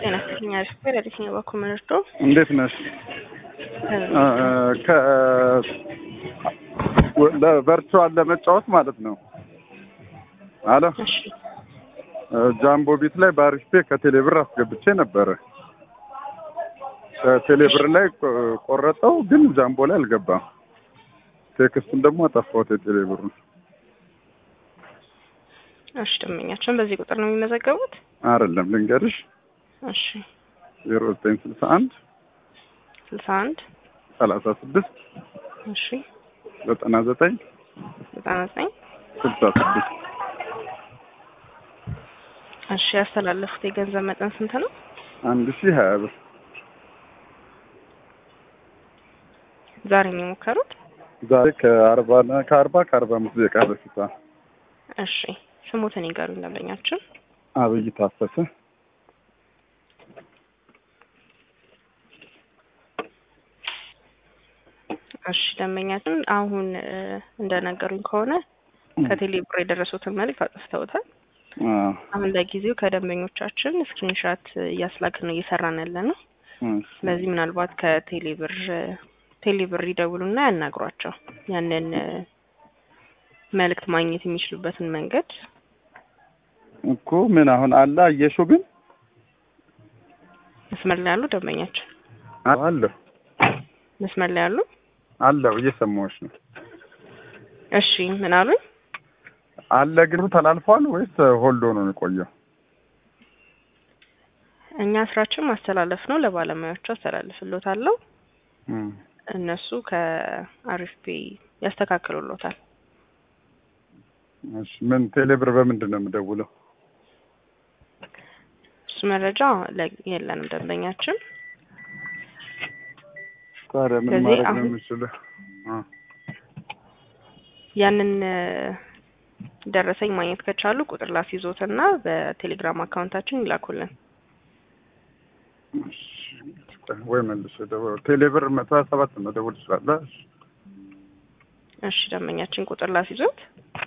ጤና ይስጥልኝ። አሪፍ ነበር። የትኛው በኩል መርዶ እንዴት ነሽ? ቨርቹዋል ለመጫወት ማለት ነው። አሎ እሺ ጃምቦ ቢት ላይ በአሪፍ ፔ ከቴሌ ብር አስገብቼ ነበረ። ከቴሌ ብር ላይ ቆ- ቆረጠው፣ ግን ጃምቦ ላይ አልገባም። ቴክስቱን ደግሞ አጠፋሁት የቴሌ ብሩን። እሺ ደንበኛችን በዚህ ቁጥር ነው የሚመዘገቡት? አይደለም ልንገርሽ፣ እሺ ዜሮ ዘጠኝ ስልሳ አንድ ስልሳ አንድ ሰላሳ ስድስት እሺ ዘጠና ዘጠኝ ዘጠና ዘጠኝ ስልሳ ስድስት እሺ ያስተላለፉት የገንዘብ መጠን ስንት ነው? አንድ ሺህ ሀያ ብር ዛሬ ነው የሞከሩት? ዛሬ ከአርባ ከአርባ ከአርባ አምስት ደቂቃ በፊት እሺ ስሙትን ይገሩኝ ደንበኛችን። አብይ ታፈሰ እሺ ደንበኛችን አሁን እ፣ እንደነገሩኝ ከሆነ ከቴሌ ብር የደረሱትን መልዕክት አጥፍተውታል። አዎ። አሁን ለጊዜው ከደንበኞቻችን ስክሪንሻት እያስላክን ነው እየሰራን ያለ ነው። እሺ። ስለዚህ ምናልባት ከቴሌ ብር ቴሌ ብር ይደውሉና ያናግሯቸው ያንን እ፣ መልእክት ማግኘት የሚችሉበትን መንገድ እኮ ምን አሁን አለ አየሽው ግን መስመር ላይ ያሉ ደንበኛችን አለሁ መስመር ላይ ያሉ አለሁ እየሰማሁሽ ነው እሺ ምን አሉኝ? አለ ግን ተላልፏል ወይስ ሆልዶ ነው የቆየው እኛ ስራችን ማስተላለፍ ነው። ለባለሙያዎቹ አስተላልፍሎታለሁ። እም። እነሱ ከአሪፍ ፔ ያስተካክሉሎታል። እሺ ምን ቴሌብር በምንድን ነው የምደውለው እሱ መረጃ ለ- የለንም ደንበኛችን። ታዲያ ምን ስለዚህ ማድረግ ነው አሁን- የምችለው አ ያንን እ፣ ደረሰኝ ማግኘት ከቻሉ ቁጥር ላስይዞትና በቴሌግራም አካውንታችን ይላኩልን። እሺ። ወይ መልሼ ደውል ቴሌብር መቶ ሀያ ሰባት መደወል ትችላለህ እሺ ደንበኛችን ቁጥር ላስይዞት